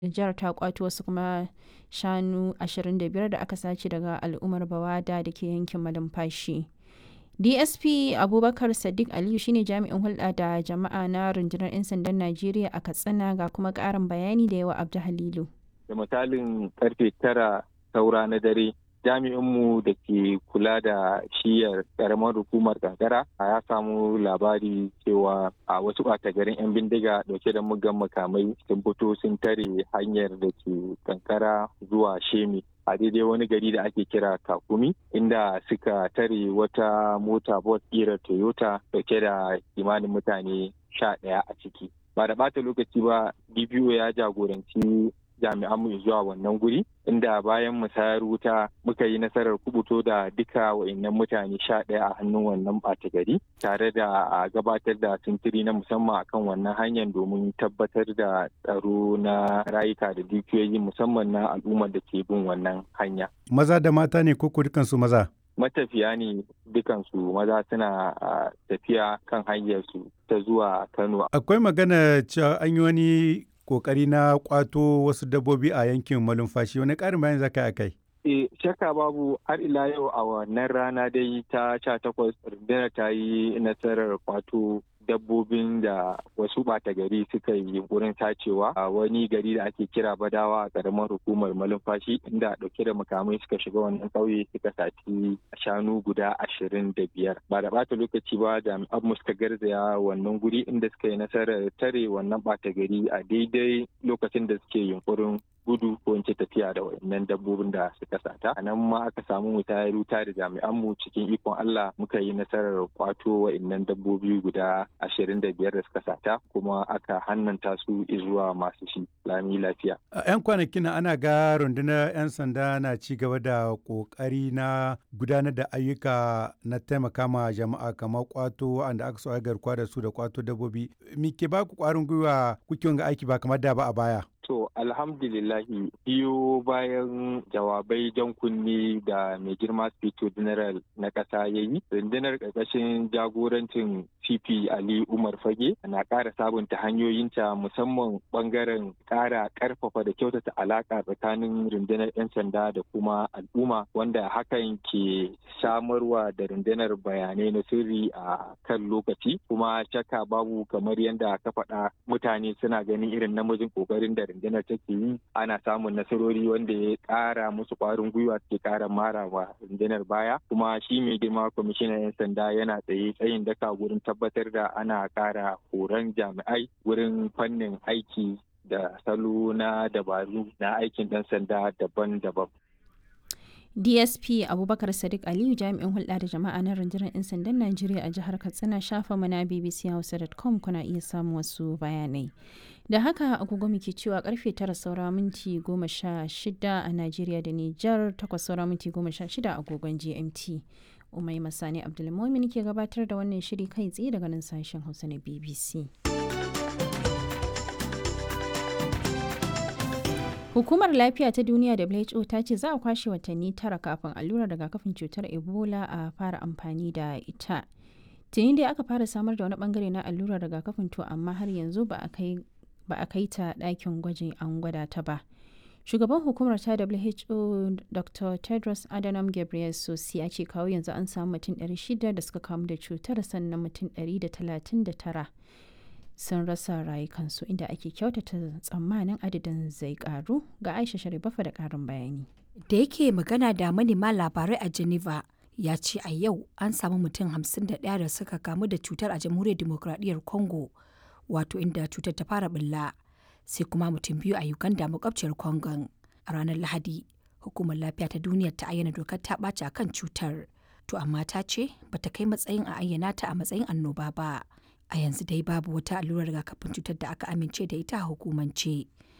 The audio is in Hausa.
Jihar ta ƙwato wasu kuma shanu 25 da aka sace daga al'ummar Bawada da ke yankin Malumfashi. DSP Abubakar Sadiq Aliyu shine jami'in hulɗa da jama'a na rundunar 'yan sandan Najeriya a Katsina ga kuma ƙarin bayani da yawa Abdu Halilu. Da misalin karfe tara saura na dare jami'inmu da ke kula da shiyar karamar hukumar kankara ya samu labari cewa a wasu ɓata garin 'yan bindiga dauke da mugan makamai sun fito sun tare hanyar da ke kankara zuwa shemi a daidai wani gari da ake kira kakumi inda suka tare wata mota bot ƙirar toyota dauke da kimanin mutane sha ɗaya a ciki ba da ɓata lokaci ba dpo ya jagoranci jami'anmu zuwa wannan guri inda bayan musayar wuta muka yi nasarar kubuto da duka wa'annan mutane sha ɗaya a hannun wannan ɓata gari tare da a gabatar da sintiri na musamman akan wannan hanyar domin tabbatar da tsaro na rayuka da dukiyoyi musamman na al'ummar da ke bin wannan hanya. Maza da mata ne ko dukansu maza? matafiya ne dukansu maza suna tafiya kan hanyarsu ta zuwa Kano. Akwai magana cewa an yi wani kokari na kwato wasu dabbobi a yankin malumfashi wani ƙarin bayan zaka a kai E, shakka babu har ila yau a wannan rana dai ta sha takwas rundunar ta yi nasarar kwato dabbobin da wasu ɓata gari suka yi wurin tacewa a wani gari da ake kira badawa a ƙaramar hukumar malumfashi inda ɗauke da makamai suka shiga wannan ƙauye suka sati shanu guda ashirin da biyar ba da ɓata lokaci ba jami'an mu suka garzaya wannan guri inda suka yi nasarar tare wannan ɓata gari a daidai lokacin da suke yunkurin gudu ko in ce tafiya da wayannan dabbobin da suka sata a nan ma aka samu mutayar wuta da jami'an mu cikin ikon Allah muka yi nasarar kwato wayannan dabbobi guda ashirin da biyar da suka sata kuma aka hannanta su zuwa masu shi lami lafiya. A 'yan kwanakin ana ga rundunar 'yan sanda na ci gaba da kokari na gudanar da ayyuka na taimaka ma jama'a kamar kwato wanda aka so a garkuwa da su da kwato dabbobi. Me ke ba ku kwarin gwiwa kuke ga aiki ba kamar da ba a baya? To alhamdulillahi biyo bayan jawabai jan kunni da mai girma Spito General na ƙasa ya yi, rundunar ƙarƙashin jagorancin CP Ali Umar Fage na ƙara sabunta hanyoyinta musamman ɓangaren ƙara ƙarfafa da kyautata alaƙa tsakanin rundunar 'yan sanda da kuma al'umma wanda hakan ke samarwa da rundunar bayanai na sirri a kan lokaci kuma shakka babu kamar yadda ka faɗa mutane suna ganin irin namijin ƙoƙarin da rundunar take yi ana samun nasarori wanda ya ƙara musu ƙwarin gwiwa ke ƙara mara wa rundunar baya kuma shi mai girma kwamishinan 'yan sanda yana tsaye tsayin daka wurin tabbatar da ana ƙara horon jami'ai wurin fannin aiki da salo na dabaru na aikin ɗan sanda daban-daban. DSP Abubakar Sadiq Aliyu jami'in hulɗa da jama'a na rundunar 'yan sandan Najeriya a jihar Katsina shafa mana bbchausa.com kuna iya samun wasu bayanai. Da haka agogo muke cewa karfe tara saura minti goma sha shida a Najeriya da Nijar takwas saura minti goma sha shida agogon GMT. Umai Masani Abdulmumin ke gabatar da wannan shiri kai tsaye daga nan sashen Hausa na BBC. Hukumar Lafiya ta Duniya WHO ta ce za a kwashe watanni tara kafin allurar rigakafin cutar Ebola a fara amfani da ita. Tuni dai aka fara samar da wani bangare na allurar rigakafin to amma har yanzu ba a kai ta ɗakin gwajin an gwada ta ba. Shugaban hukumar ta WHO Dr. Tedros Adhanom Ghebreyesus ya ce kawo yanzu an samu mutum 600 da suka kamu da cutar sannan mutum 139 sun rasa rayukansu inda ake kyautata tsammanin adadin zai karu ga Aisha Sharibafa da karin bayani. Da yake magana da manema labarai a Geneva ya ce a yau an samu mutum 51 da suka kamu da cutar a jamhuriyar demokradiyyar Congo wato inda cutar ta fara bulla sai kuma mutum biyu a Uganda makwabciyar Congo. A ranar Lahadi, hukumar lafiya ta duniya ta ayyana dokar ta ɓaci akan cutar. To amma ta ce bata kai matsayin a ayyana ta a matsayin annoba ba. A yanzu dai babu wata allurar rigakafin cutar da aka amince da ita a hukumance.